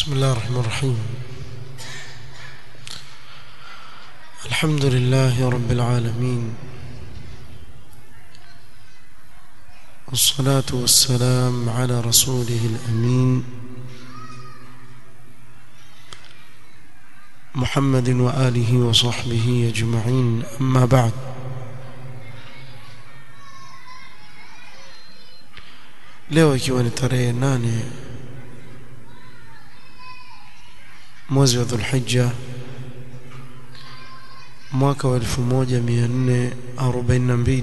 بسم الله الرحمن الرحيم الحمد لله رب العالمين والصلاة والسلام على رسوله الأمين محمد وآله وصحبه أجمعين أما بعد leo ikiwa ni tarehe nane mwezi wa dhulhijja mwaka wa 1442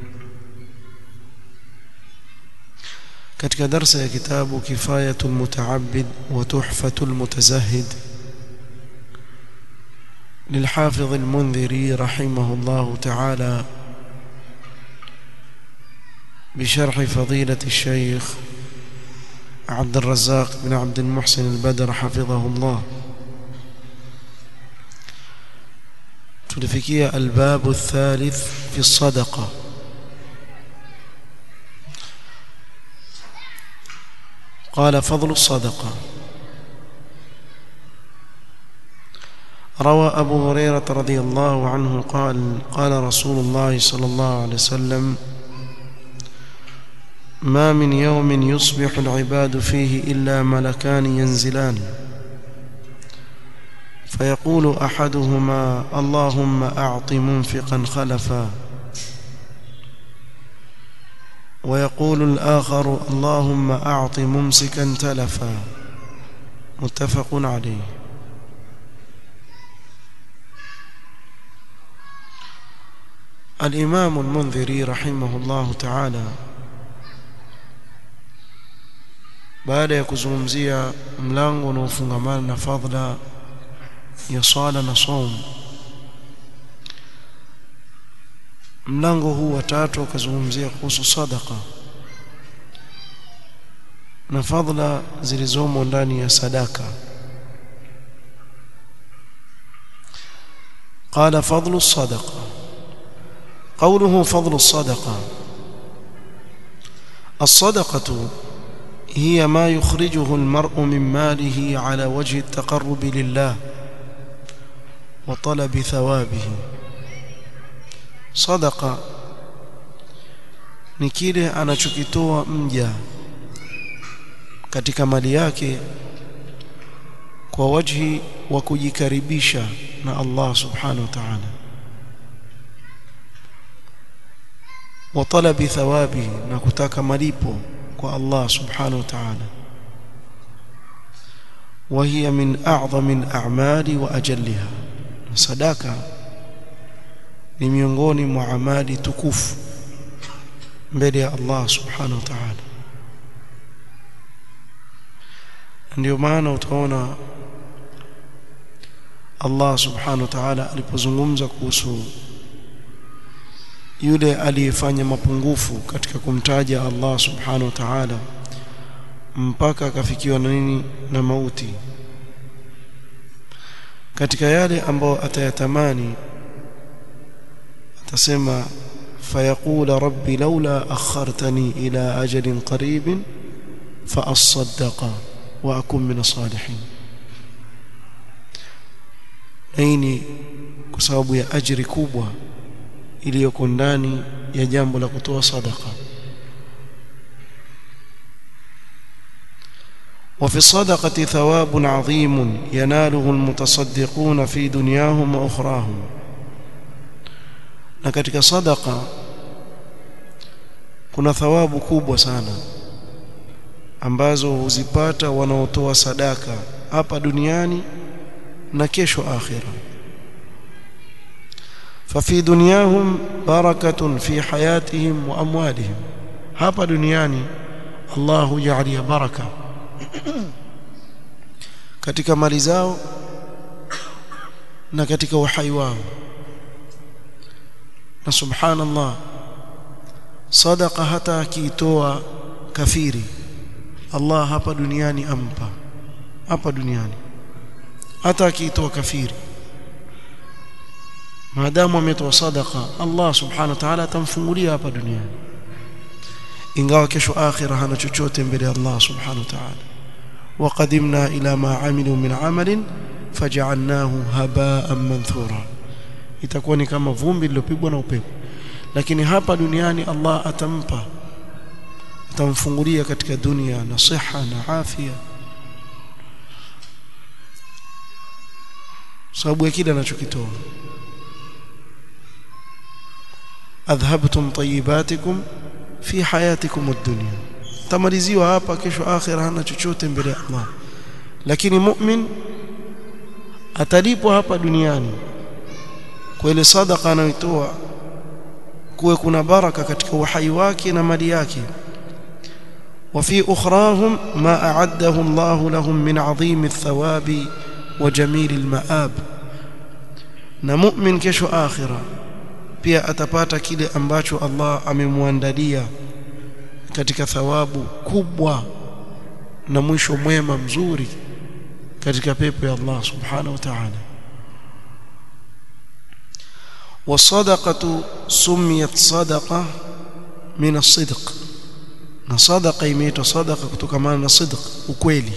katika darsa ya kitabu kifayatul mutaabbid wa tuhfatul mutazahid للحافظ المنذري رحمه الله تعالى بشرح فضيلة الشيخ عبد الرزاق بن عبد المحسن البدر حفظه الله تلفكية الباب الثالث في الصدقة قال فضل الصدقة روى أبو هريرة رضي الله عنه قال قال رسول الله صلى الله عليه وسلم ما من يوم يصبح العباد فيه إلا ملكان ينزلان فيقول أحدهما اللهم أعط منفقا خلفا ويقول الآخر اللهم أعط ممسكا تلفا متفق عليه الإمام المنذري رحمه الله تعالى baada ya kuzungumzia mlango unaofungamana na fadhila ya swala na saum mlango huu wa tatu akazungumzia kuhusu sadaqa na fadhila zilizomo ndani ya sadaka قال فضل الصدقه قوله فضل الصدقه الصدقه هي ما يخرجه المرء من ماله على وجه التقرب لله وطلب ثوابه صدقه ni kile anachokitoa mja katika mali yake kwa wajhi wa kujikaribisha na Allah subhanahu wa ta'ala wa talabi thawabihi na kutaka malipo kwa Allah subhanahu wa ta'ala وهي من أعظم الأعمال وأجلها صدقة ni miongoni mwa amali tukufu mbele ya Allah subhanahu wa ta'ala ndio maana utaona Allah subhanahu wa ta'ala alipozungumza kuhusu yule aliyefanya mapungufu katika kumtaja Allah subhanahu wa ta'ala mpaka akafikiwa na nini na mauti katika yale ambayo atayatamani atasema fayaqula rabbi laula akhartani ila ajalin qaribin fa asaddaqa wa akun min salihin aini kwa sababu ya ajiri kubwa iliyoko ndani ya jambo la kutoa sadaka وفي الصدقة ثواب عظيم يناله المتصدقون في دنياهم وأخراهم na katika sadaka kuna thawabu kubwa sana ambazo huzipata wanaotoa sadaka hapa duniani na kesho akhira ففي دنياهم بركة في حياتهم وأموالهم hapa duniani Allah hujalia baraka katika mali zao na katika uhai wao na subhanallah sadaqa hata akiitoa kafiri Allah hapa duniani ampa hapa duniani hata akiitoa kafiri maadamu ametoa sadaqa Allah subhanahu wa ta'ala atamfungulia hapa duniani ingawa kesho akhira hana chochote mbele ya Allah subhanahu wa ta'ala وقدمنا إلى ما عملوا من عمل فجعلناه هباء منثورا itakuwa ni kama vumbi lilopigwa na upepo lakini hapa duniani Allah atampa atamfungulia katika dunia na siha na afya sababu ya kile anachokitoa adhhabtum tayyibatikum fi hayatikum ad-dunya tamaliziwa hapa kesho akhira hana chochote mbele ya Allah lakini mu'min atalipwa hapa duniani kwa ile sadaqa anayotoa kuwe kuna baraka katika uhai wake na mali yake وفي أخراهم ما أعده الله لهم من عظيم الثواب وجميل المآب نمؤمن كشو آخرة pia atapata kile ambacho Allah amemwandalia katika thawabu kubwa na mwisho mwema mzuri katika pepo ya Allah subhanahu wa ta'ala والصدقه سميت صدقه من الصدق na sadaqa imeitwa sadaqa kutokana na sidq ukweli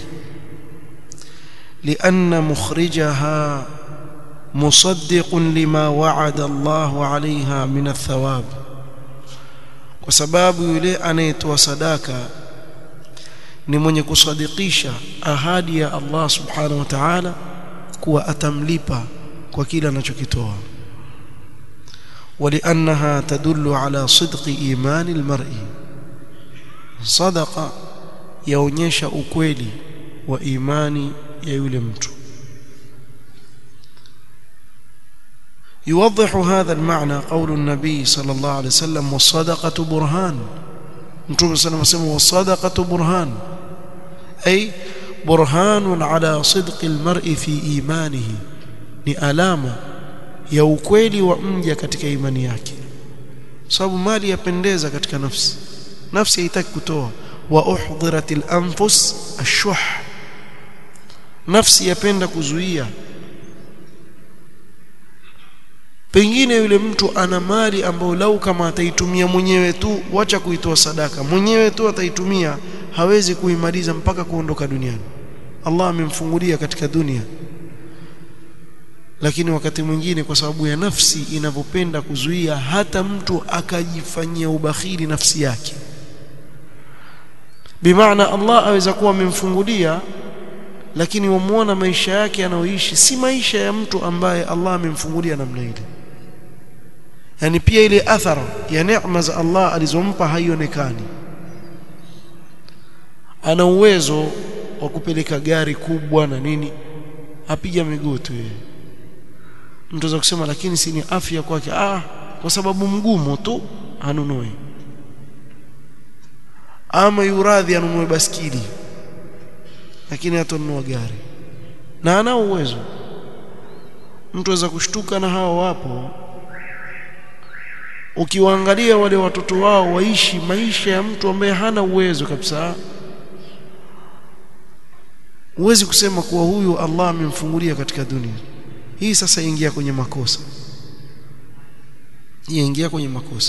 لأن مخرجها مصدق لما وعد الله عليها من الثواب kwa sababu yule anayetoa sadaka ni mwenye kusadikisha ahadi ya Allah subhanahu wa ta'ala kuwa atamlipa kwa kile anachokitoa ولأنها تدل على صدق إيمان المرء صدقة yaonyesha ukweli wa imani ya yule mtu يوضح هذا المعنى قول النبي صلى الله عليه وسلم والصدقة برهان نتوب صلى الله عليه وسلم والصدقة برهان أي برهان على صدق المرء في إيمانه ni alama ya ukweli wa mja katika imani yake sababu mali yapendeza katika nafsi nafsi haitaki kutoa wa uhdiratil anfus ashuh nafsi yapenda kuzuia pengine yule mtu ana mali ambayo lau kama ataitumia mwenyewe tu wacha kuitoa sadaka mwenyewe tu ataitumia hawezi kuimaliza mpaka kuondoka duniani Allah amemfungulia katika dunia lakini wakati mwingine kwa sababu ya nafsi inavyopenda kuzuia hata mtu akajifanyia ubakhili nafsi yake bimaana Allah aweza kuwa amemfungulia lakini wamuona maisha yake anayoishi si maisha ya mtu ambaye Allah amemfungulia namna ile yani pia ile athara ya neema za Allah alizompa haionekani ana uwezo wa kupeleka gari kubwa na nini apiga miguu tu yeye mtu za kusema lakini si ni afya kwake ah kwa sababu mgumu tu anunue ama yuradhi anunue baskili lakini hatanunua gari na ana uwezo mtu aweza kushtuka na hao wapo ukiwaangalia wale watoto wao waishi maisha ya mtu ambaye hana uwezo kabisa huwezi kusema kuwa huyu Allah amemfungulia katika dunia hii sasa ingia kwenye makosa hii ingia kwenye makosa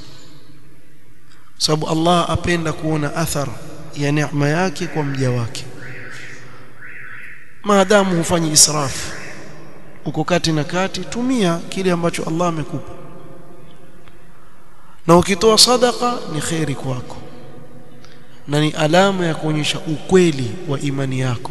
sababu Allah apenda kuona athara ya neema yake kwa mja wake maadamu hufanyi israfu uko kati na kati tumia kile ambacho Allah amekupa na ukitoa sadaka ni kheri kwako na ni alama ya kuonyesha ukweli wa imani yako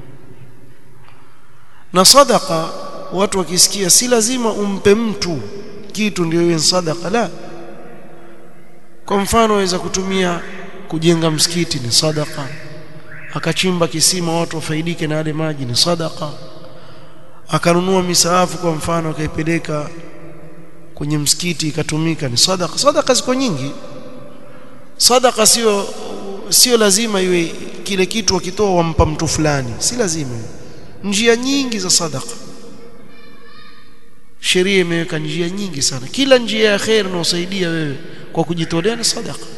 na sadaka watu wakisikia si lazima umpe mtu kitu ndio iwe sadaka la kwa mfano waweza kutumia kujenga msikiti ni sadaka akachimba kisima watu wafaidike na yale maji ni sadaka akanunua misaafu kwa mfano akaipeleka kwenye msikiti ikatumika ni sadaka sadaka ziko nyingi sadaka sio sio lazima iwe kile kitu wakitoa wampa mtu fulani si lazima njia nyingi za sadaka sheria imeweka njia nyingi sana kila njia ya khair inayosaidia wewe kwa kujitolea ni sadaka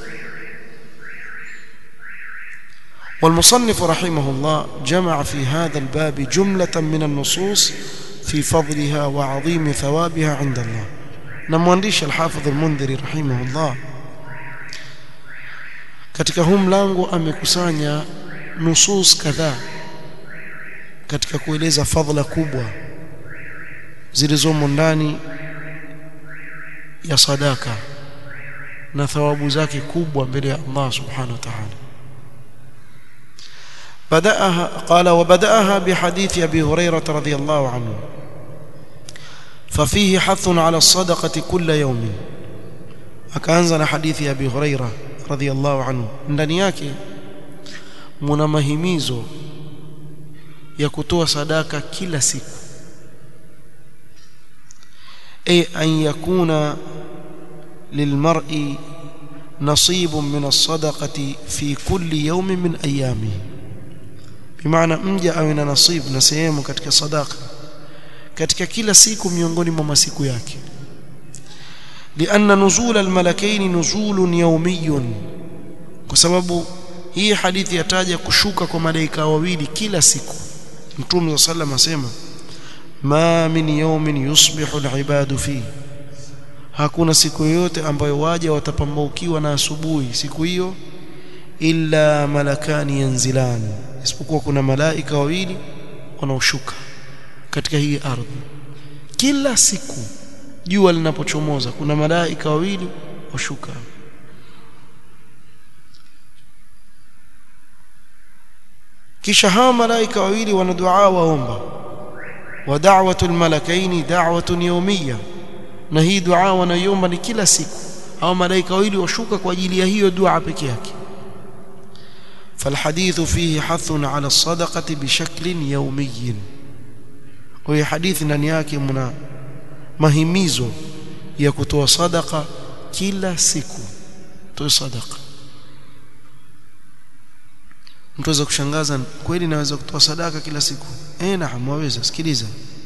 والمصنف رحمه الله جمع في هذا الباب جملة من النصوص في فضلها وعظيم ثوابها عند الله نموانديش الحافظ المنذري رحمه الله katika huu mlango amekusanya nusus kadhaa katika kueleza fadhila kubwa zilizomo ndani ya sadaka na thawabu zake kubwa mbele ya Allah subhanahu wa ta'ala بدأها قال وبدأها بحديث أبي هريرة رضي الله عنه ففيه حث على الصدقة كل يوم akaanza na hadithi ya Abi Huraira radhiyallahu anhu ndani yake muna mahimizo ya kutoa sadaka kila siku ay an yakuna lilmar'i nasibun min as-sadaqati fi kulli yawmin min ayamihi bimaana mja awe na nasib na sehemu katika sadaka katika kila siku miongoni mwa masiku yake لأن نزول الملكين نزول يومي kwa sababu hii hadithi yataja kushuka kwa malaika wawili kila siku mtume sallam asema ma min yawmin yusbihu alibadu fi hakuna siku yoyote ambayo waja watapambaukiwa na asubuhi siku hiyo illa malakani yanzilani isipokuwa kuna malaika wawili wanaoshuka katika hii ardhi kila siku jua linapochomoza kuna malaika wawili washuka kisha hawa malaika wawili wana dua waomba wa da'watul malakaini da'watun yawmiyya na hii dua wanaiomba ni kila siku hawa malaika wawili washuka kwa ajili ya hiyo dua peke yake فالحديث فيه حث على الصدقة بشكل يومي وهي حديث ndani yake mna mahimizo ya kutoa sadaka kila siku toa sadaka mtu aweza kushangaza kweli naweza kutoa sadaka kila siku eh naam waweza sikiliza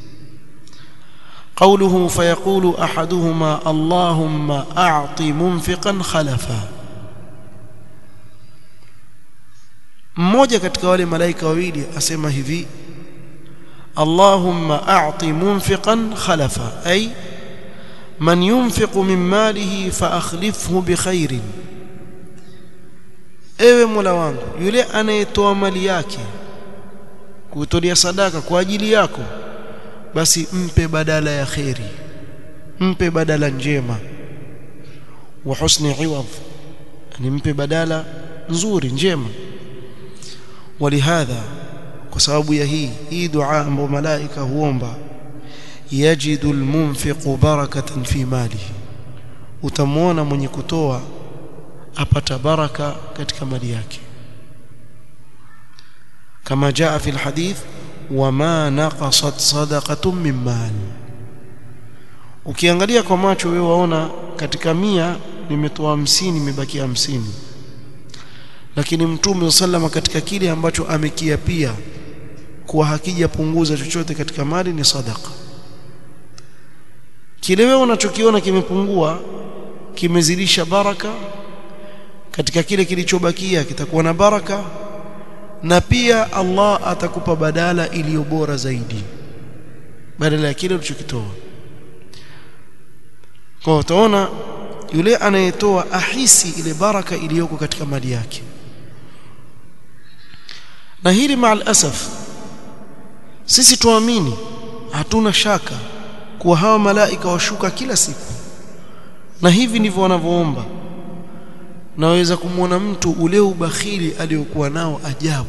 قوله فيقول احدهما اللهم اعط منفقا خلفا mmoja katika wale malaika wawili asema hivi Allahumma a'ti munfiqan khalafa ay man yunfiqu min malihi fa akhlifhu bi khairin ewe Mola wangu yule anayetoa mali yake kutolea sadaka kwa ajili yako basi mpe badala ya khairi mpe badala njema wa husni iwad ni mpe badala nzuri njema ولهذا kwa sababu ya hii hii dua ambayo malaika huomba yajidu almunfiqu barakatan fi malihi utamwona mwenye kutoa apata baraka katika mali yake kama jaa fi alhadith wama naqasat sadaqatun min mal ukiangalia kwa macho wewe waona katika mia nimetoa hamsini imebaki hamsini lakini mtume sallama katika kile ambacho amekiapia kuwa hakijapunguza chochote katika mali ni sadaka kile wewe unachokiona kimepungua kimezidisha baraka katika kile kilichobakia kitakuwa na baraka na pia Allah atakupa badala iliyo bora zaidi badala ya kile ulichokitoa kwa utaona yule anayetoa ahisi ile baraka iliyoko katika mali yake na hili maal asaf sisi tuamini hatuna shaka kuwa hawa malaika washuka kila siku na hivi ndivyo wanavyoomba naweza kumwona mtu ule ubakhili aliyokuwa nao ajabu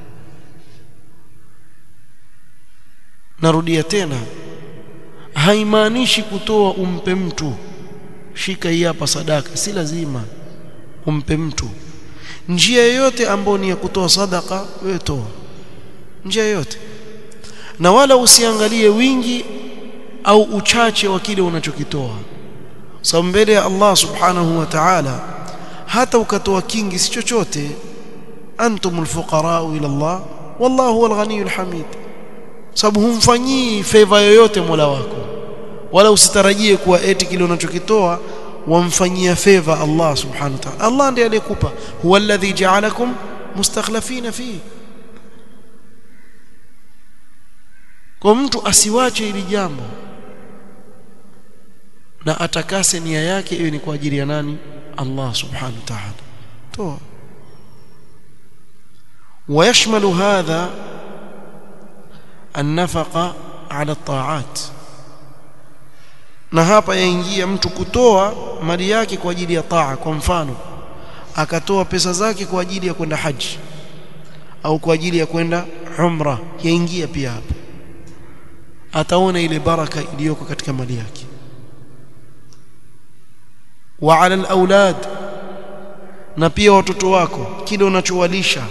narudia tena haimaanishi kutoa umpe mtu shika hii hapa sadaka si lazima umpe mtu njia yoyote ambayo ni ya kutoa sadaka wewe toa njia yoyote na wala usiangalie wingi au uchache wa kile unachokitoa sababu mbele ya Allah subhanahu wa ta'ala hata ukatoa kingi si chochote antumul fuqara ila Allah wallahu huwal ghaniyul hamid sababu humfanyii favor yoyote Mola wako wala usitarajie kuwa eti kile unachokitoa wamfanyia favor Allah subhanahu wa ta'ala Allah ndiye aliyekupa huwa alladhi ja'alakum mustakhlifina fihi kwa mtu asiwache hili jambo na atakase nia yake iwe ni kwa ajili ya nani Allah subhanahu wa ta'ala toa ويشمل هذا النفقة على الطاعات na hapa yaingia mtu kutoa mali yake kwa ajili ya taa kwa mfano akatoa pesa zake kwa ajili ya kwenda haji au kwa ajili ya kwenda umra yaingia pia hapa ataona ile baraka iliyoko katika mali yake wa ala alawlad na pia watoto wako kile unachowalisha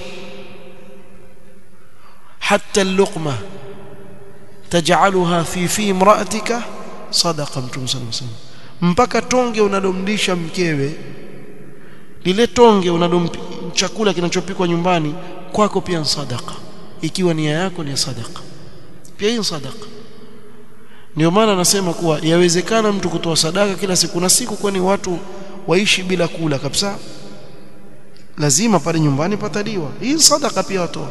hatta luqma taj'alha fi fi imra'atika sadaqa mtume sallallahu alaihi wasallam mpaka tonge unalomlisha mkewe lile tonge unalom chakula kinachopikwa nyumbani kwako pia sadaka ikiwa nia yako ni sadaka pia hii sadaka ndio maana nasema kuwa yawezekana mtu kutoa sadaka kila siku na siku kwani watu waishi bila kula kabisa lazima pale nyumbani pataliwa hii sadaka pia watoa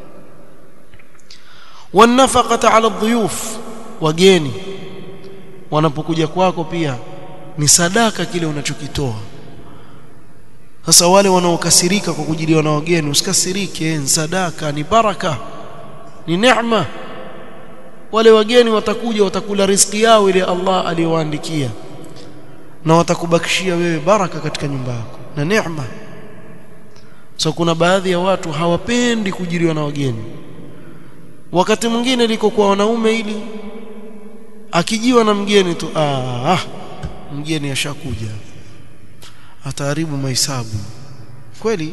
wanafaqata ala dhuyuf wageni wanapokuja kwako pia ni sadaka kile unachokitoa sasa wale wanaokasirika kwa kujiliwa na wageni usikasirike ni sadaka ni baraka ni neema wale wageni watakuja watakula riziki yao ile Allah aliyowaandikia na watakubakishia wewe baraka katika nyumba yako na neema so kuna baadhi ya watu hawapendi kujiliwa na wageni wakati mwingine liko kwa wanaume ili akijiwa na mgeni tu ah, ah mgeni ashakuja ataharibu mahesabu kweli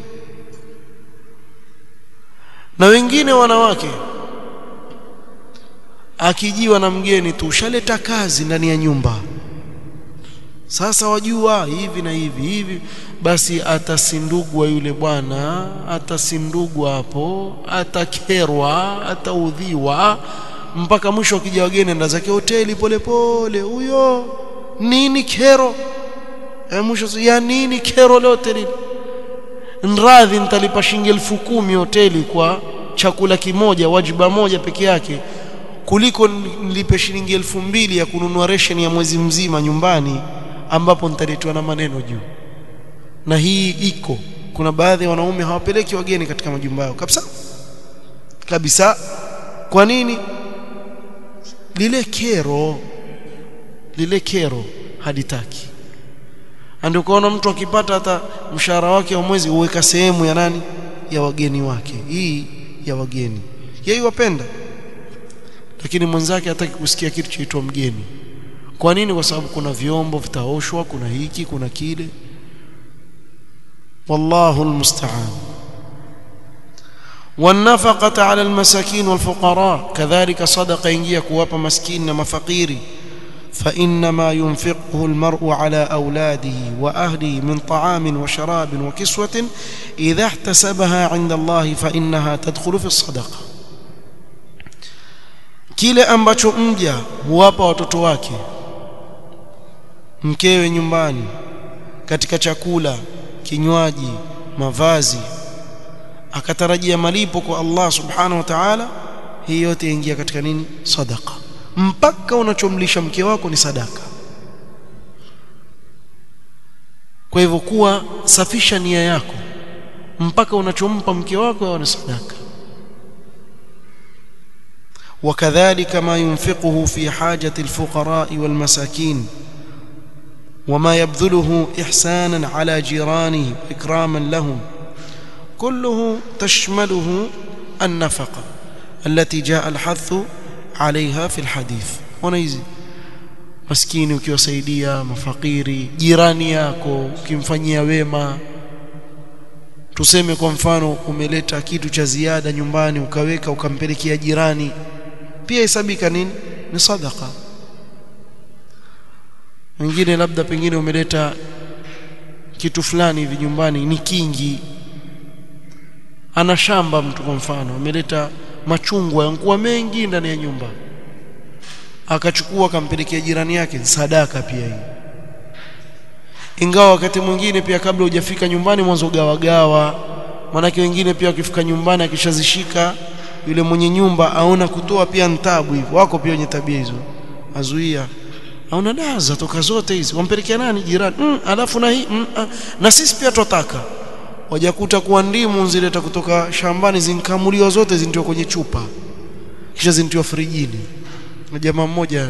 na wengine wanawake akijiwa na mgeni tu ushaleta kazi ndani ya nyumba sasa wajua hivi na hivi hivi basi atasindugwa yule bwana atasindugwa hapo atakerwa ataudhiwa mpaka mwisho akija wageni nda zake hoteli polepole huyo nini kero e mwisho ya nini kero lote lile nradhi nitalipa shilingi elfu kumi hoteli kwa chakula kimoja wajiba moja peke yake kuliko nilipe shilingi elfu mbili ya kununua ration ya mwezi mzima nyumbani ambapo nitaletwa na maneno juu na hii iko kuna baadhi ya wanaume hawapeleki wageni katika majumba yao kabisa kabisa kwa nini lile kero lile kero haditaki ndio ukaona mtu akipata hata mshahara wake wa mwezi uweka sehemu ya nani ya wageni wake hii ya wageni yeye wapenda lakini mwenzake hataki kusikia kitu chaitwa mgeni kwa nini kwa sababu kuna vyombo vitaoshwa kuna hiki kuna kile wallahu almusta'an والنفقه على المساكين والفقراء كذلك صدقه ينجي كوapa maskini na mafakiri فانما ينفقه المرء على اولاده واهله من طعام وشراب وكسوه اذا احتسبها عند الله فانها تدخل في الصدقه kile ambacho mja huwapa watoto wake mkewe nyumbani katika chakula kinywaji mavazi akatarajia malipo kwa Allah subhanahu wa ta'ala hii yote ingia katika nini sadaqa mpaka unachomlisha mke wako ni sadaka kwa hivyo kuwa safisha nia yako mpaka unachompa mke wako ni sadaka وكذلك ما ينفقه في حاجة الفقراء والمساكين وما يبذله إحسانا على جيرانه إكراما لهم كله تشمله النفقة التي جاء الحث عليها في الحديث ونيزي maskini ukiwasaidia mafakiri jirani yako ukimfanyia wema tuseme kwa mfano umeleta kitu cha ziada nyumbani ukaweka ukampelekea jirani pia hesabika nini ni sadaka wengine labda pengine umeleta kitu fulani hivi nyumbani ni kingi ana shamba mtu kwa mfano ameleta machungwa yankuwa mengi ndani ya nyumba akachukua akampelekea jirani yake sadaka pia hii ingawa wakati mwingine pia kabla hujafika nyumbani mwanzo gawa gawa manake wengine pia wakifika nyumbani akishazishika yule mwenye nyumba aona kutoa pia ntabu hivyo wako pia wenye tabia hizo azuia aona dawa zatoka zote hizi wampelekea nani jirani mm, alafu na hii mm, ah, na sisi pia tutaka wajakuta kuwa ndimu zileta kutoka shambani zinkamuliwa zote zintiwa kwenye chupa kisha zintiwa frijini na jamaa mmoja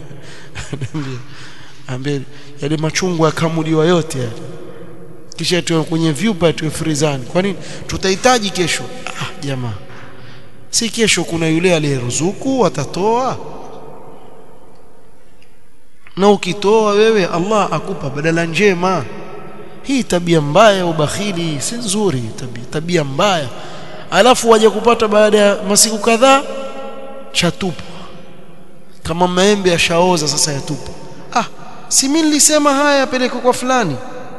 ambaye yale machungwa yakamuliwa yote yale kisha tuwe kwenye vyupa tuwe frizani kwa nini tutahitaji kesho ah jamaa si kesho kuna yule aliyeruzuku atatoa na ukitoa wewe Allah akupa badala njema hii tabia mbaya ubakhili si nzuri tabia, tabia mbaya alafu waje kupata baada ya masiku kadhaa chatupwa kama maembe yashaoza sasa yatupwa ah si mimi nilisema haya yapeleke kwa fulani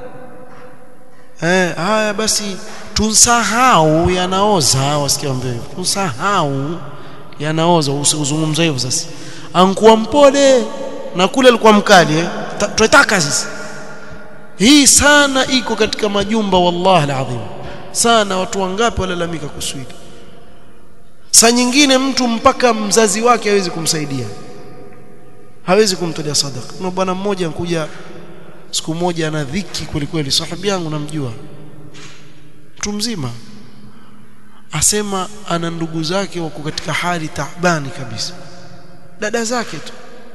eh haya basi tunsahau yanaoza wasikia mbele tunsahau yanaoza usizungumza hivyo sasa ankuwa mpole na kule alikuwa mkali eh tunataka sisi hii sana iko katika majumba wallahi alazim sana watu wangapi walalamika kuswili saa nyingine mtu mpaka mzazi wake hawezi kumsaidia hawezi kumtolea sadaka kuna bwana mmoja ankuja siku moja ana dhiki kweli kweli sahibi yangu namjua mtu mzima asema ana ndugu zake wako katika hali taabani kabisa dada zake tu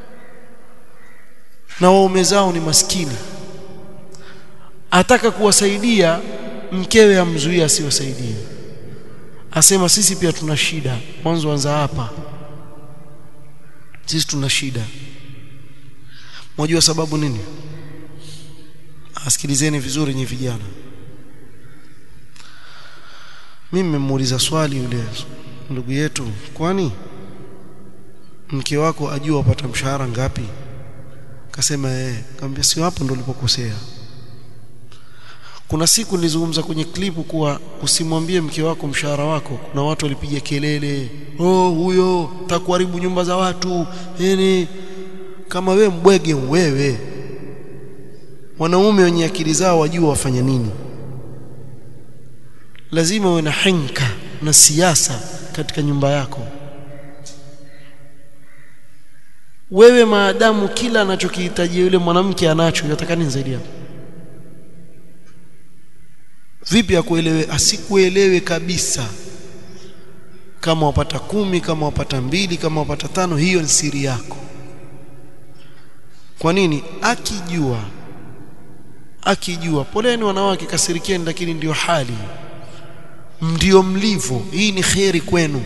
na waume zao ni maskini ataka kuwasaidia mkewe amzuia asiwasaidie asema sisi pia tuna shida mwanzo anza hapa sisi tuna shida mwajua sababu nini asikilizeni vizuri nyi vijana mimi nimemuuliza swali yule ndugu yetu kwani mke wako ajua upata mshahara ngapi akasema eh kaambia sio hapo ndo ulipokosea kuna siku nilizungumza kwenye klipu kuwa usimwambie mke wako mshahara wako kuna watu walipiga kelele oh huyo takuharibu nyumba za watu yani kama we mbwege wewe wanaume wenye akili zao wajua wafanya nini lazima uwe na henka na siasa katika nyumba yako wewe maadamu kila anachokihitaji yule mwanamke anacho yataka nini zaidi hapo vipi akuelewe asikuelewe kabisa kama wapata kumi kama wapata mbili kama wapata tano hiyo ni siri yako kwa nini akijua akijua poleni wanawake kasirikieni lakini ndiyo hali ndio mlivyo hii ni kheri kwenu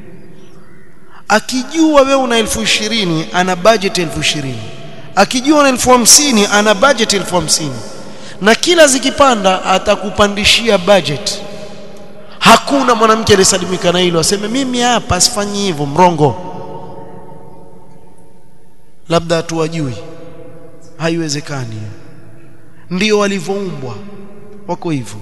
akijua wewe una elfu ishirini ana budget elfu ishirini akijua una elfu hamsini ana budget elfu hamsini na kila zikipanda atakupandishia budget hakuna mwanamke aliyesalimika na hilo aseme mimi hapa sifanyi hivyo mrongo labda hatuwajui haiwezekani ndio walivyoumbwa wako hivyo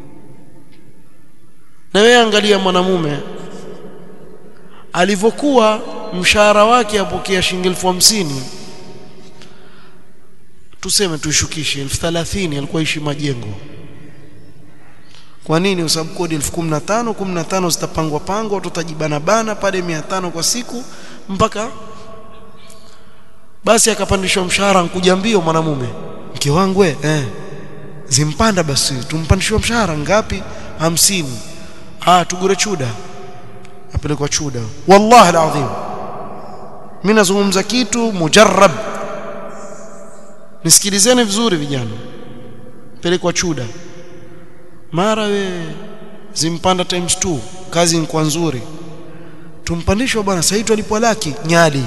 na wewe angalia mwanamume alivyokuwa mshahara wake apokea shilingi elfu hamsini tuseme tuishukishe elfu thalathini alikuwa ishi majengo kwa nini kwa sababu kodi elfu kumi na tano kumi na tano zitapangwa pangwa watu watajibana bana pale mia tano kwa siku mpaka basi akapandishwa mshahara nkuja mbio mwanamume mke wangu eh zimpanda basi tumpandishwa mshahara ngapi hamsini ah tugure chuda apelekwa chuda wallahi alazim mimi nazungumza kitu mujarrab nisikilizeni vizuri vijana pelekwa chuda mara we zimpanda times 2 kazi ni kwa nzuri tumpandishwa bwana sasa hivi alipwa laki nyali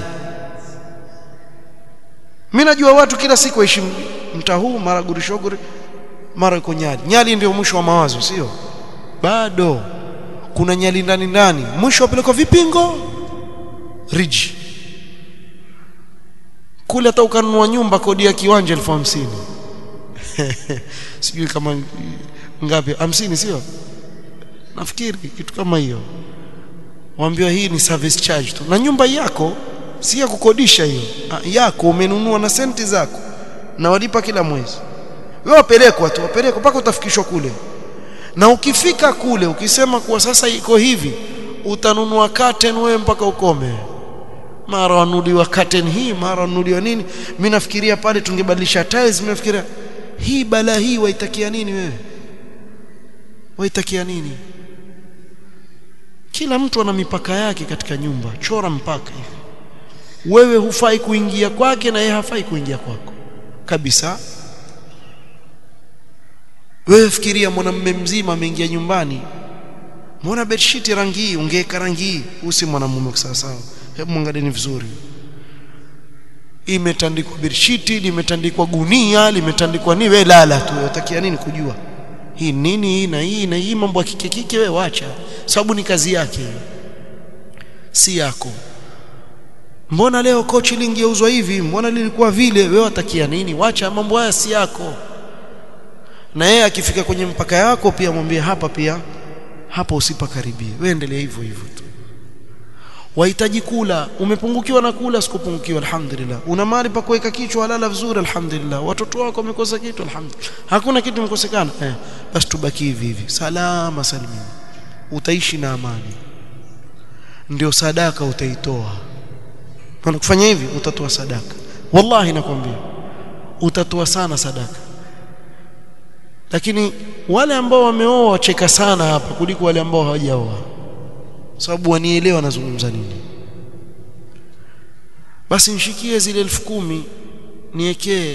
mimi najua watu kila siku waishi mtaa huu mara gurishoguri mara iko nyali nyali ndio mwisho wa mawazo sio bado kuna nyali ndani ndani mwisho wapelekwa vipingo riji kule hata ukanunua nyumba kodi ya kiwanja elfu hamsini sijui kama ngapi hamsini sio nafikiri kitu kama hiyo waambiwa hii ni service charge tu na nyumba yako si ya kukodisha hiyo yako umenunua na senti zako na walipa kila mwezi wewe wapelekwa tu wapelekwa mpaka utafikishwa kule na ukifika kule ukisema kuwa sasa iko hivi utanunua curtain wewe mpaka ukome mara wanuliwa curtain hii mara wanuliwa nini mimi nafikiria pale tungebadilisha tiles mimi nafikiria hii bala hii waitakia nini wewe waitakia nini kila mtu ana mipaka yake katika nyumba chora mpaka hivi wewe hufai kuingia kwake na yeye hafai kuingia kwako kabisa wewe fikiria mwanamume mzima ameingia nyumbani mbona bedsheet rangi hii ungeweka rangi hii usi mwanamume sawa sawa hebu mwangalieni vizuri imetandikwa bedsheet limetandikwa gunia limetandikwa nini wewe lala tu utakia nini kujua hii nini hii na hii na hii mambo ya kike kike wewe wacha sababu ni kazi yake si yako mbona leo kochi lingeuzwa hivi mbona lilikuwa vile wewe watakia nini wacha mambo haya si yako na yeye akifika kwenye mpaka yako pia mwambie hapa pia hapa usipakaribie wewe endelea hivyo hivyo tu wahitaji kula umepungukiwa na kula sikupungukiwa alhamdulillah una mali pa kuweka kichwa halala vizuri alhamdulillah watoto wako wamekosa kitu alhamdulillah hakuna kitu mkosekana eh basi tubaki hivi hivi salama salimini utaishi na amani ndio sadaka utaitoa na kufanya hivi utatoa sadaka wallahi nakwambia utatoa sana sadaka lakini wale ambao wameoa wacheka sana hapa kuliko wale ambao hawajaoa sababu wanielewa nazungumza nini basi nishikie zile elfu kumi niekee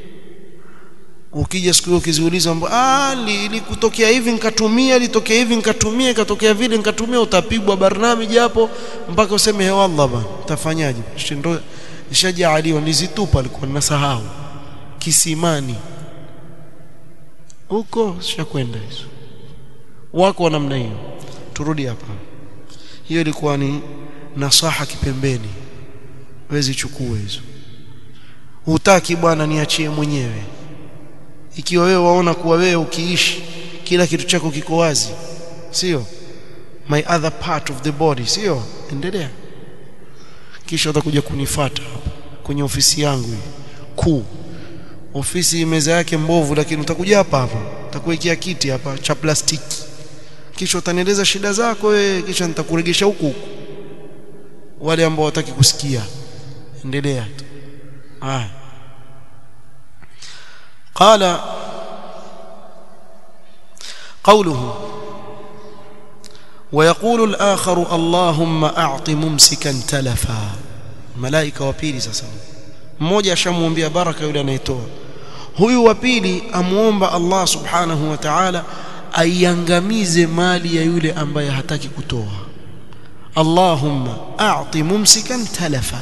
ukija siku hiyo ukiziuliza ah likutokea hivi nikatumia litokea hivi nikatumia ikatokea vile nikatumia utapigwa barnamiji hapo mpaka useme he wallah bana utafanyaje ndo ishajaaliwa nizitupa alikuwa ninasahau kisimani huko sishakwenda hizo wako wa namna hiyo turudi hapa hiyo ilikuwa ni nasaha kipembeni wezi chukue hizo hutaki bwana niachie mwenyewe ikiwa wewe waona kuwa wewe ukiishi kila kitu chako kiko wazi sio my other part of the body sio endelea kisha utakuja kunifata hapa kwenye ofisi yangu hii kuu ofisi meza yake mbovu lakini utakuja hapa hapa utakuwekea kiti hapa cha plastiki kisha utanieleza shida zako wewe kisha nitakuregesha huku huku wale ambao wataki kusikia endelea tu haya قال قوله ويقول الآخر اللهم أعط ممسكا تلفا ملائكة وبيلي sasa mmoja ashamwambia baraka yule anayetoa huyu wa pili amuomba Allah subhanahu wa ta'ala aiangamize mali ya yule ambaye hataki kutoa Allahumma a'ti mumsikan talafa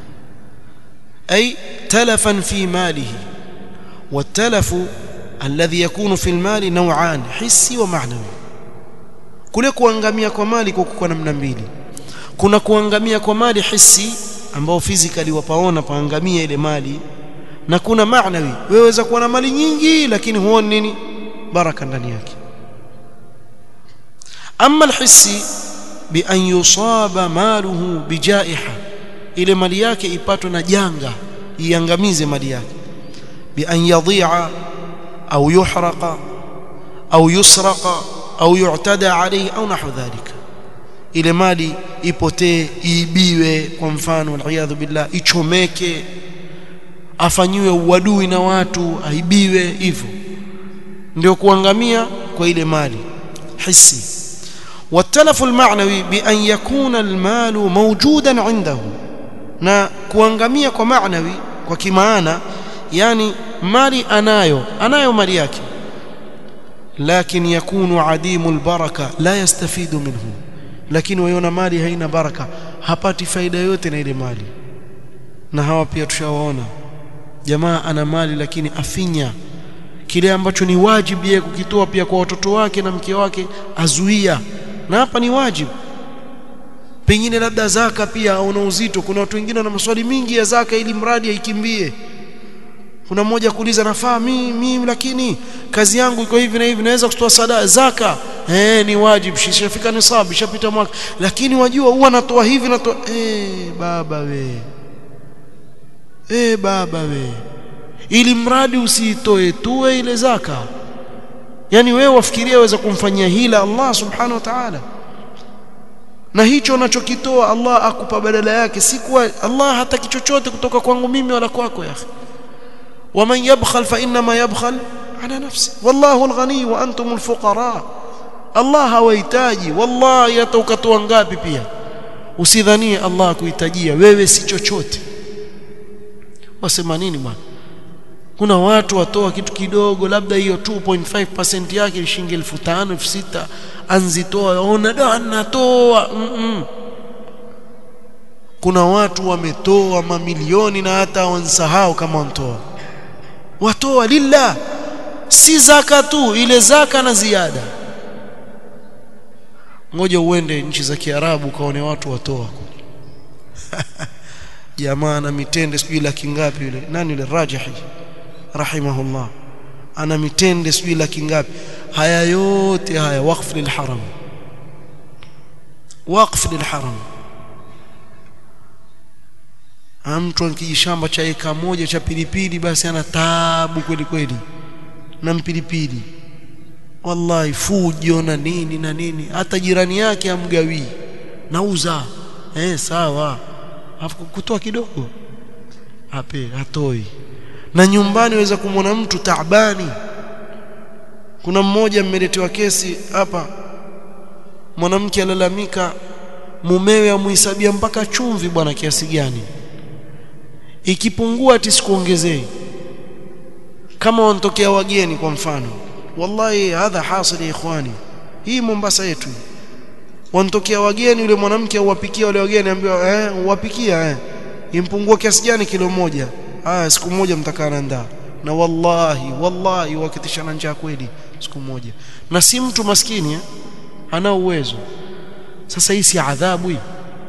ay talafan fi malihi والتلف الذي يكون في المال نوعان حسي ومعنوي kule kuangamia kwa mali kwa kwa namna mbili kuna kuangamia kwa mali hisi ambao physically wapaona paangamia ile mali na kuna maanawi weweza kuwa na mali nyingi lakini huoni nini baraka ndani yake ama alhissi bi an yusaba maluhu bijaiha ile mali yake ipatwe na janga iangamize mali yake بأن يضيع أو يحرق أو يسرق أو يعتدى عليه أو نحو ذلك ile mali ipotee iibiwe kwa mfano waliyadhu billah ichomeke afanyiwe uadui na watu aibiwe hivyo ndio kuangamia kwa ile mali hissi watalafu almaanawi bi an yakuna almalu mawjudan indahu na kuangamia kwa maanawi kwa kimaana yani mali anayo anayo mali yake lakini yakunu adimu albaraka la yastafidu minhu lakini waiona mali haina baraka hapati faida yote na ile mali na hawa pia tushawaona jamaa ana mali lakini afinya kile ambacho ni wajibu yeye kukitoa pia kwa watoto wake na mke wake azuia na hapa ni wajibu pengine labda zaka pia aona uzito kuna watu wengine na maswali mingi ya zaka ili mradi aikimbie kuna mmoja kuuliza nafaa mimi mimi lakini kazi yangu iko hivi na hivi naweza kutoa sadaka zaka eh ni wajibu shishafika nisabu ishapita mwaka lakini wajua huwa natoa hivi natoa eh baba we eh baba we ili mradi usiitoe tuwe ile zaka yani wewe wafikiria waweza kumfanyia hila Allah subhanahu wa ta'ala na hicho unachokitoa Allah akupa badala yake si kuwa Allah hataki chochote kutoka kwangu mimi wala kwako ya akhi ومن يبخل فإنما يبخل على نفسه والله الغني وأنتم الفقراء Allah hawahitaji wallahi hata ukatoa ngapi pia usidhanie Allah kuhitajia wewe si chochote wasema nini bwana kuna watu watoa kitu kidogo labda hiyo 2.5% yake ni shilingi 5000 6000 anzitoa ona da natoa mm -mm. kuna watu wametoa mamilioni na hata wansahau kama wantoa watoa lillah si zaka tu ile zaka na ziada ngoja uende nchi za Kiarabu kaone watu watoa jamaa na mitende sijui laki ngapi yule nani yule rajihi rahimahullah ana mitende sijui laki ngapi haya yote haya waqf lilharam waqf lilharam mtu akijishamba cha eka moja cha pilipili basi ana taabu kweli kweli na mpilipili wallahi fujo na nini na nini hata jirani yake amgawii nauza eh sawa afu kutoa kidogo ape hatoi na nyumbani waweza kumwona mtu taabani kuna mmoja mmeletewa kesi hapa mwanamke alalamika mumewe amuhesabia mpaka chumvi bwana kiasi gani ikipungua ati sikuongezei kama wanatokea wageni kwa mfano wallahi hadha hasil ya ikhwani hii Mombasa yetu wanatokea wageni yule mwanamke uwapikia wale wageni ambiwa eh uwapikia eh impungua kiasi gani kilo moja haya siku moja mtakaa na ndaa na wallahi wallahi wakitishana njaa kweli siku moja na si mtu maskini eh? ana uwezo sasa hii si adhabu hii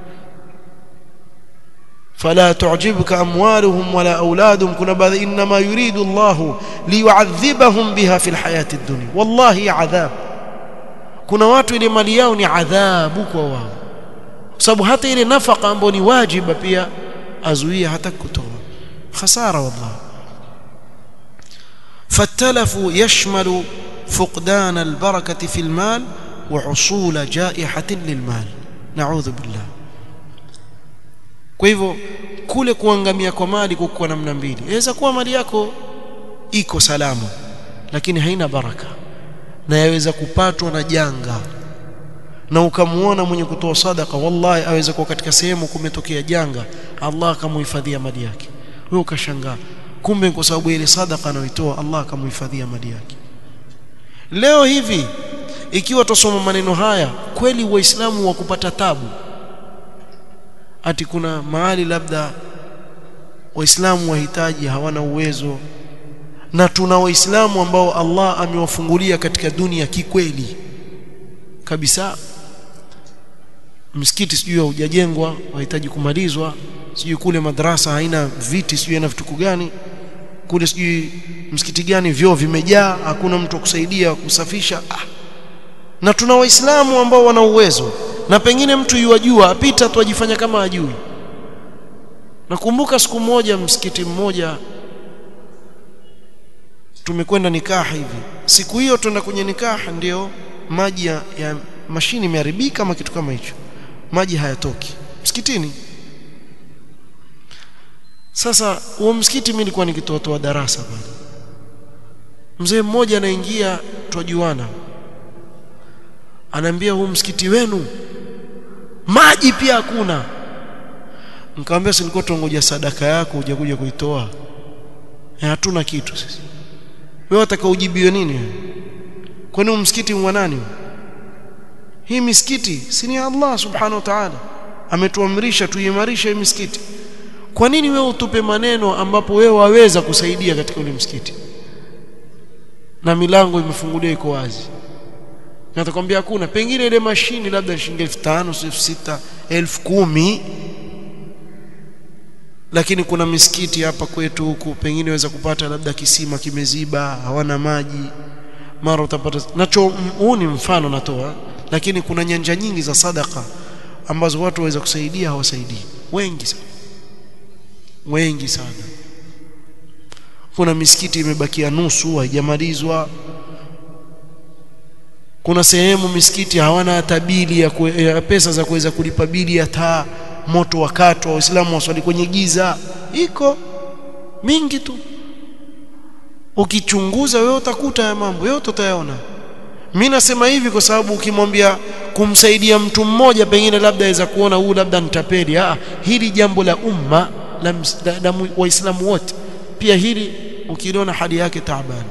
فلا تعجبك أموالهم ولا أولادهم كنا بعد إنما يريد الله ليعذبهم بها في الحياة الدنيا والله عذاب kuna watu ile mali yao ni adhabu kwa wao sababu hata ile nafaka ambayo ni wajiba pia azuia hata kutoa khasara wallahi فالتلف يشمل فقدان البركة في المال وحصول جائحة للمال نعوذ بالله kwa hivyo kule kuangamia kwa mali kuko namna mbili inaweza kuwa mali yako iko salama lakini haina baraka na yaweza kupatwa na janga na ukamuona mwenye kutoa sadaka wallahi aweza kuwa katika sehemu kumetokea janga Allah akamuhifadhia mali yake wewe ukashangaa kumbe kwa sababu ile sadaka anayoitoa Allah akamuhifadhia mali yake leo hivi ikiwa tusoma maneno haya kweli waislamu wa kupata tabu ati kuna mahali labda waislamu wahitaji hawana uwezo na tuna waislamu ambao Allah amewafungulia katika dunia kikweli kabisa msikiti sijui haujajengwa wahitaji kumalizwa sijui kule madrasa haina viti sijui na vituko gani kule sijui msikiti gani vyoo vimejaa hakuna mtu kusaidia kusafisha ah. na tuna waislamu ambao wana uwezo na pengine mtu yuwajua apita tu ajifanya kama ajui nakumbuka siku moja msikiti mmoja tumekwenda nikaha hivi siku hiyo tuenda kwenye nikaha ndio maji ya, ya mashini imeharibika kama kitu kama hicho maji hayatoki msikitini sasa huo msikiti mimi nilikuwa nikitoa darasa pale mzee mmoja anaingia twajuana anaambia huu msikiti wenu maji pia hakuna nikamwambia silikuwa tungoja sadaka yako hujakuja kuitoa e, hatuna kitu sisi wewe wataka ujibiwe nini kwani msikiti wa nani hii misikiti si ni Allah subhanahu wa ta'ala ametuamrisha tuimarishe hii misikiti kwa nini wewe utupe maneno ambapo wewe waweza kusaidia katika ule msikiti na milango imefunguliwa iko wazi natakwambia hakuna pengine ile mashini labda shilingi 5000 6000 10000 lakini kuna misikiti hapa kwetu huku pengine waweza kupata labda kisima kimeziba hawana maji mara utapata nacho huu ni mfano natoa lakini kuna nyanja nyingi za sadaka ambazo watu waweza kusaidia hawasaidii wengi sana wengi sana kuna misikiti imebakia nusu haijamalizwa kuna sehemu misikiti hawana hata bili ya, kwe, ya pesa za kuweza kulipa bili ya taa moto wakati wa waislamu waswali kwenye giza iko mingi tu ukichunguza wewe utakuta ya mambo yote utayaona mimi nasema hivi kwa sababu ukimwambia kumsaidia mtu mmoja pengine labda aweza kuona huu labda nitapeli ah hili jambo la umma la, la, la waislamu wote pia hili ukiliona hali yake taabani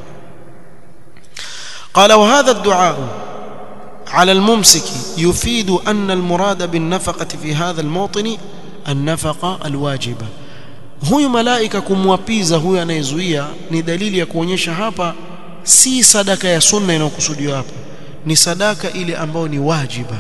قال وهذا الدعاء على الممسك يفيد أن المراد بالنفقة في هذا الموطن النفقة الواجبة huyu malaika kumwapiza huyu anayezuia ni dalili ya kuonyesha hapa si sadaka ya sunna inayokusudiwa hapa ni sadaka ile ambayo ni wajiba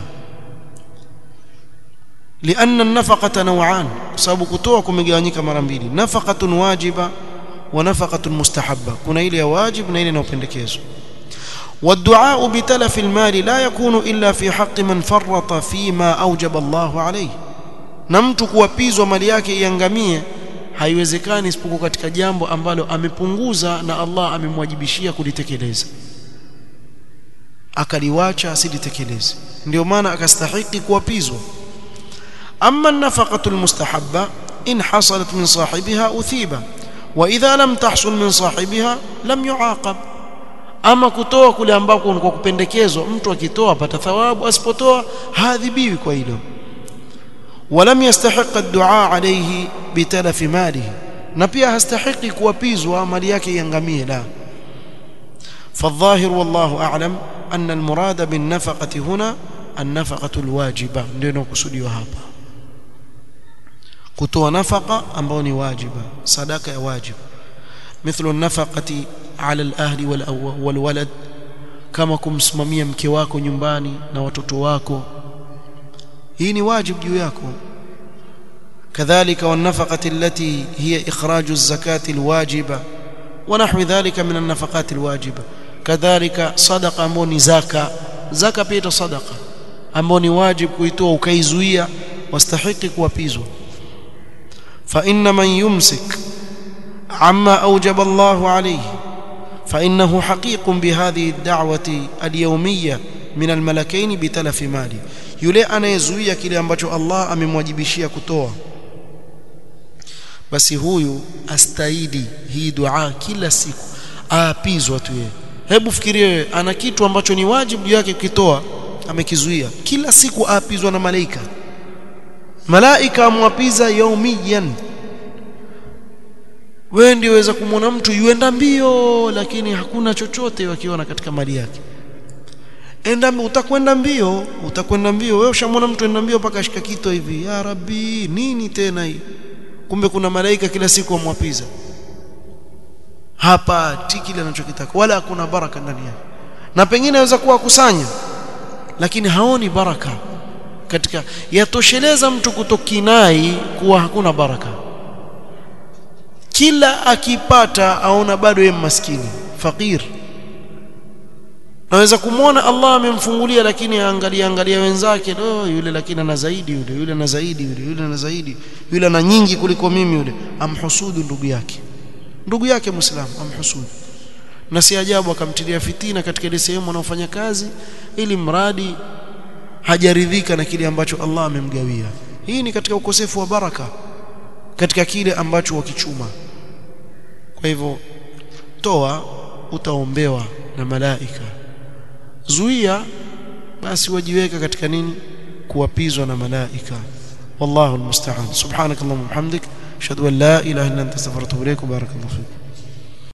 لأن النفقة نوعان sababu kutoa kumegawanyika mara mbili nafaqatun wajiba wa nafaqatun mustahabba kuna ile ya wajib na ile inayopendekezwa والدعاء بتلف المال لا يكون إلا في حق من فرط فيما أوجب الله عليه na mtu kuwapizwa mali yake iangamie haiwezekani isipokuwa katika jambo ambalo amepunguza na Allah amemwajibishia kulitekeleza akaliwacha asilitekeleze ndio maana akastahiki kuwapizwa amma nafaqatu almustahabba in hasalat min sahibiha uthiba wa idha lam tahsul min sahibiha lam yuaqab ama kutoa kule ambako kwa kupendekezwa mtu akitoa apata thawabu asipotoa haadhibiwi kwa hilo ولم يستحق الدعاء عليه بتلف ماله na pia hastahiki kuwapizwa mali yake iangamie la فالظاهر والله أعلم أن المراد بالنفقة هنا النفقة الواجبة ndio inakusudiwa hapa kutoa nafaka ambayo ni wajiba sadaka ya wajibu مثل النفقة على الأهل والولد kama kumsimamia mke wako nyumbani na watoto wako hii ni wajibu juu yako كذلك والنفقة التي هي إخراج الزكاة الواجبة ونحو ذلك من النفقات الواجبة كذلك صدقة أموني زكاة زكاة بيت صدقة أموني واجب كويتو وكيزوية واستحق وبيزو فإن من يمسك عما أوجب الله عليه فإنه حقيق بهذه الدعوة اليومية من الملكين بتلف ماله yule anayezuia kile ambacho Allah amemwajibishia kutoa basi huyu astaidi hii dua kila siku aapizwa tu yeye hebu fikirie ana kitu ambacho ni wajibu yake kukitoa amekizuia kila siku aapizwa na malaika malaika amwapiza yaumiyan wewe ndio waweza kumwona mtu yuenda mbio lakini hakuna chochote wakiona katika mali yake enda utakwenda mbio utakwenda mbio wewe ushamwona mtu enda mbio mpaka ashika kito hivi ya rabbi nini tena hii kumbe kuna malaika kila siku amwapiza hapa kile anachokitaka wala hakuna baraka ndani yake na pengine aweza kuwa kusanya lakini haoni baraka katika yatosheleza mtu kutokinai kuwa hakuna baraka kila akipata aona bado yeye maskini fakir naweza kumwona Allah amemfungulia lakini angalia angalia wenzake oh, yule lakini ana zaidi yule yule ana zaidi yule yule ana zaidi yule ana nyingi kuliko mimi yule amhusudu ndugu yake ndugu yake muislamu amhusudu na si ajabu akamtilia fitina katika ile sehemu anaofanya kazi ili mradi hajaridhika na kile ambacho Allah amemgawia hii ni katika ukosefu wa baraka katika kile ambacho wakichuma kwa hivyo toa utaombewa na malaika zuia basi wajiweka katika nini kuwapizwa na malaika wallahu almusta'an subhanakallahumma wa bihamdik ashhadu an la ilaha illa anta astaghfiruka wa atubu ilaik barakallahu fik